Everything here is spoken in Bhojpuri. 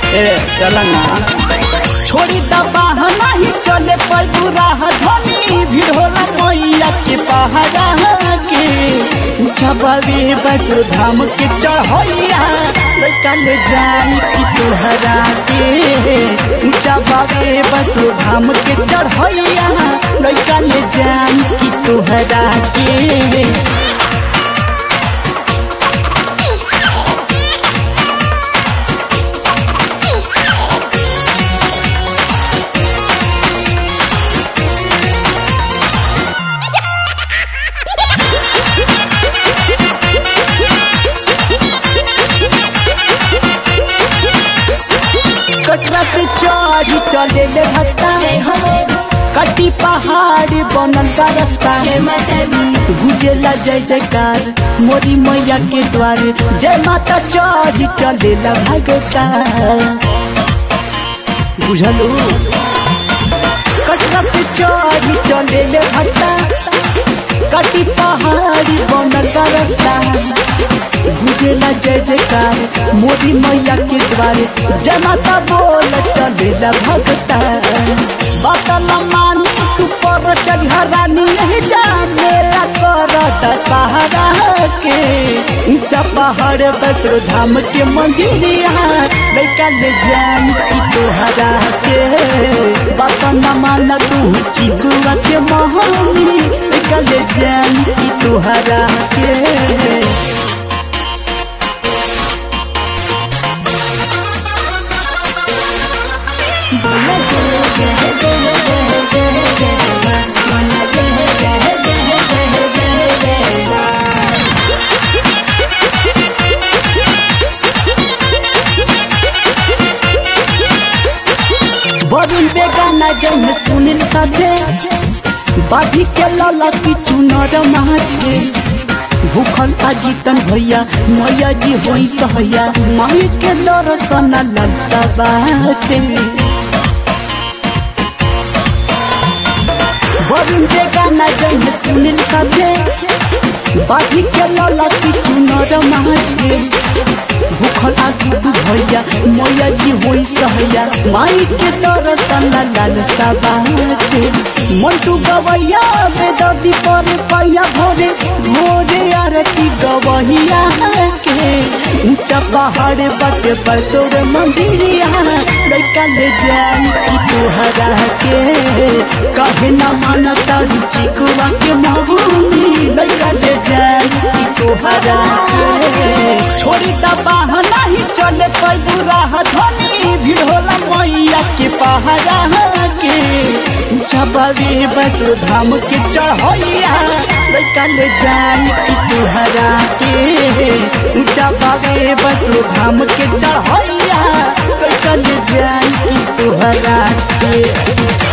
ए चला ना छोड़ी दबा नहीं चले पर राह धनी भीड़ होला मैया के पहाड़ा के ऊंचा बाबे बस धाम के चढ़ैया लड़का ले जाई कि तोहरा के ऊंचा बाबे बस धाम के चढ़ैया लड़का ले जाई कि तोहरा के कटरा से चढ़ी चले ले भत्ता जय हो जय हो कटी पहाड़ बनल का रास्ता जय माता दी गुजेला जय जयकार मोरी मैया के द्वारे जय माता चढ़ी चलेला भगता बुझलू कटरा से चढ़ी चले ले भत्ता कटी पहाड़ी बनल का रास्ता गुजेला जय जयकार मोदी मैया के द्वारे जय माता बोल चलेला भगता बतल मानी तू पर चढ़ रानी नहीं जानेला करत सहारा के ऊंचा पहाड़ बस धाम के मंदिरिया लड़का ले जाई कि तोहरा के बात न मान तू चितुआ के मोहनी लड़का ले जाई कि तोहरा के बोला जय जय जय जय जय जय माँ बोला जय जय जय जय जय जय माँ वरुण बेगाना जन सुनील साथे बाधी के लाला की चुनर माथे भूखल अजीतन भैया मैया जी होई सहैया माई के दर्शन ललसा बाटे वरुण बेगाना जन सुनील साथे बाधी के लाला की चुनर माथे भूखल आदि भैया मैया जी होई सहैया माई के दर्शन लाल सबाते मंटू गवैया बेदर्दी पर पैया भोरे भोरे आरती गवैया के ऊंचा पहाड़ बटे बसोर मंदिरिया लड़का ले जाई कि तोहरा के कहे न मानता रुचि कुआ के महुनी लड़का ले जाई कि तोहरा के छोड़ी दबा नहीं चले पर राह धनी भीड़ होला मैया के पहाड़ा के ऊंचा बाबे बस धाम के चढ़ैया लड़का ले जाई कि तोहरा के ऊंचा बाबे बस धाम के चढ़ैया लड़का ले जाई कि तोहरा के